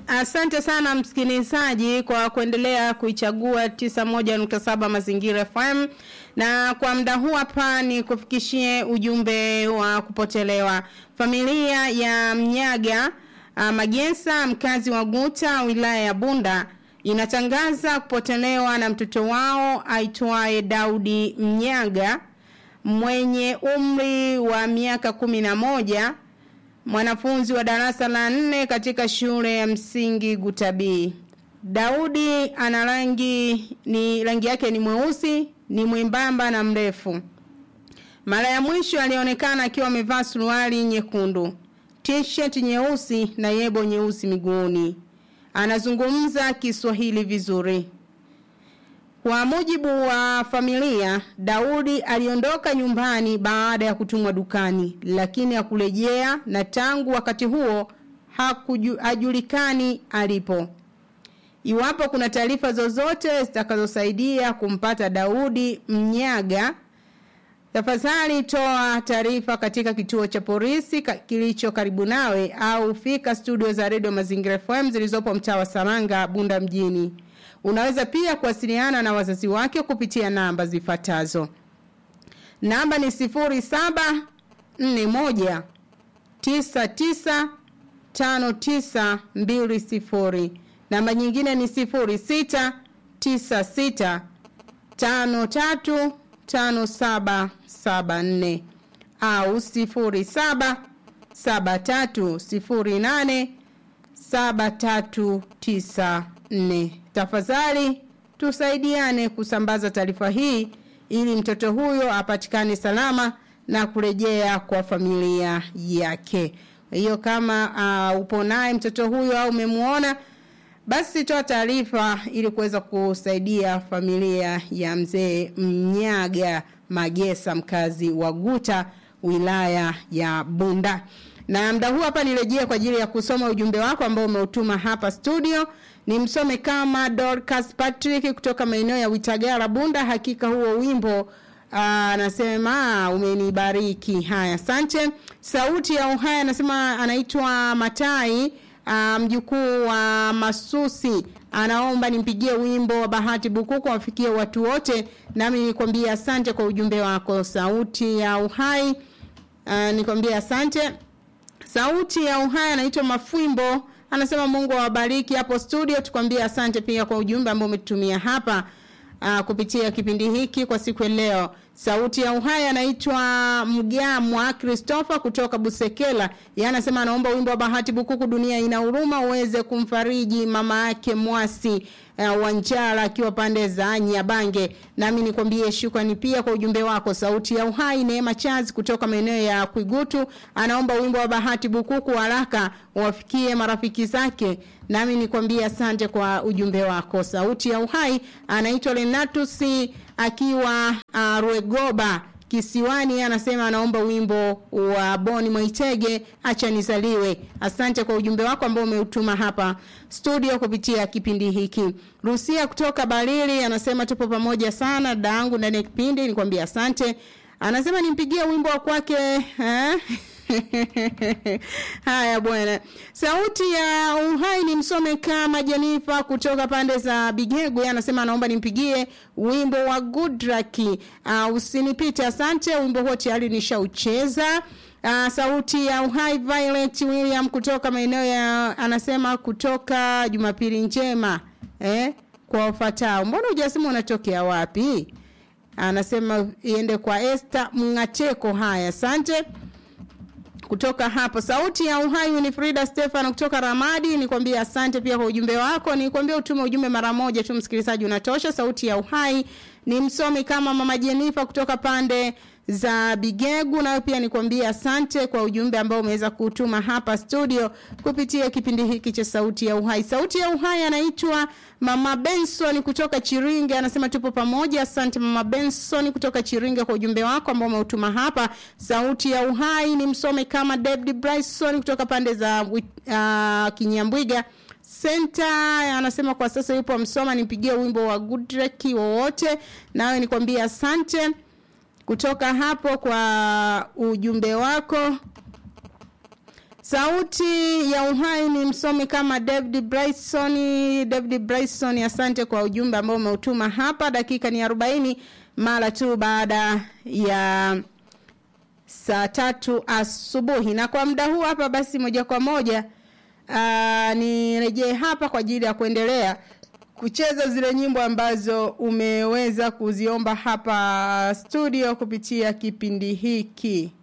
Asante sana msikilizaji kwa kuendelea kuichagua 91.7 Mazingira FM na kwa muda huu hapa ni kufikishie ujumbe wa kupotelewa. Familia ya Mnyaga uh, Magensa mkazi wa Guta wilaya ya Bunda inatangaza kupotelewa na mtoto wao aitwaye Daudi Mnyaga mwenye umri wa miaka kumi na moja mwanafunzi wa darasa la nne katika shule ya msingi Gutabii. Daudi ana rangi ni rangi yake ni mweusi, ni mwembamba na mrefu. Mara ya mwisho alionekana akiwa amevaa suruali nyekundu, t-shirt nyeusi na yebo nyeusi miguuni. Anazungumza Kiswahili vizuri. Kwa mujibu wa familia, Daudi aliondoka nyumbani baada ya kutumwa dukani, lakini hakurejea na tangu wakati huo hajulikani alipo. Iwapo kuna taarifa zozote zitakazosaidia kumpata Daudi Mnyaga, tafadhali toa taarifa katika kituo cha polisi kilicho karibu nawe au fika studio za Radio Mazingira FM zilizopo mtaa wa Saranga, Bunda mjini. Unaweza pia kuwasiliana na wazazi wake kupitia namba zifuatazo. Namba ni 0741 99 5920. Namba nyingine ni 06 96 53 5774 au 07 73 08 7394. Tafadhali tusaidiane kusambaza taarifa hii ili mtoto huyo apatikane salama na kurejea kwa familia yake. Hiyo kama uh, upo naye mtoto huyo au umemuona basi toa taarifa ili kuweza kusaidia familia ya mzee Mnyaga Magesa mkazi wa Guta wilaya ya Bunda. Na mda huu hapa nirejea kwa ajili ya kusoma ujumbe wako ambao umeutuma hapa studio. Ni msome kama Dorcas Patrick kutoka maeneo ya Witagara Bunda. Hakika huo wimbo anasema umenibariki. Haya, asante. Sauti ya Uhai anasema anaitwa Matai mjukuu wa Masusi anaomba nimpigie wimbo wa Bahati Bukuku wafikie watu wote, nami nikwambie asante kwa ujumbe wako. Sauti ya Uhai uh, nikwambie asante. Sauti ya Uhai anaitwa Mafwimbo anasema Mungu awabariki hapo studio. Tukwambie asante pia kwa ujumbe ambao umetutumia hapa uh, kupitia kipindi hiki kwa siku ya leo. Sauti ya Uhai anaitwa Mgamwa Christopher kutoka Busekela. Yeye anasema anaomba wimbo wa Bahati Bukuku dunia ina huruma uweze kumfariji mama yake Mwasi uh, Wanjala akiwa pande za Nyabange. Nami nikwambie shukrani pia kwa ujumbe wako. Sauti ya Uhai Neema Chazi kutoka maeneo ya Kwigutu anaomba wimbo wa Bahati Bukuku haraka wafikie marafiki zake. Nami nikwambie asante kwa ujumbe wako. Sauti ya Uhai anaitwa Renatus akiwa uh, Ruegoba kisiwani anasema anaomba wimbo wa Boni Mwaitege acha nizaliwe. Asante kwa ujumbe wako ambao umeutuma hapa studio kupitia kipindi hiki. Rusia kutoka Balili anasema tupo pamoja sana daangu ndani ya kipindi nikwambia asante. Anasema nimpigie wimbo wa kwake eh? Haya bwana. Sauti ya Uhai ni msome kama Jenifa kutoka pande za Bigegu anasema anaomba nimpigie wimbo wa Goodraki. Uh, usinipite asante wimbo huo tayari nishaucheza. Uh, sauti ya Uhai Violet William kutoka maeneo ya anasema kutoka Jumapili njema. Eh? Kwa ufatao. Mbona hujasema unatokea wapi? Anasema iende kwa Esther Mngateko haya. Asante kutoka hapo sauti ya uhai Winifrida Stefano kutoka Ramadi nikwambia asante pia kwa ujumbe wako nikwambia utume ujumbe mara moja tu msikilizaji unatosha sauti ya uhai ni msomi kama mama Jenifa kutoka pande za Bigegu nayo pia nikwambia asante kwa ujumbe ambao umeweza kutuma hapa studio kupitia kipindi hiki cha sauti ya uhai sauti ya uhai anaitwa mama Benson kutoka Chiringe anasema tupo pamoja asante mama Benson kutoka Chiringe kwa ujumbe wako ambao umeutuma hapa sauti ya uhai ni msome kama David Bryson kutoka pande za uh, Kinyambwiga Senta anasema kwa sasa yupo Msoma nipigie wimbo wa Goodrek wowote nawe nikwambie asante kutoka hapo kwa ujumbe wako sauti ya uhai ni msomi kama David Bryson. David Bryson, asante kwa ujumbe ambao umeutuma hapa. Dakika ni arobaini mara tu baada ya saa tatu asubuhi, na kwa muda huu hapa basi moja kwa moja uh, nirejee hapa kwa ajili ya kuendelea kucheza zile nyimbo ambazo umeweza kuziomba hapa studio kupitia kipindi hiki.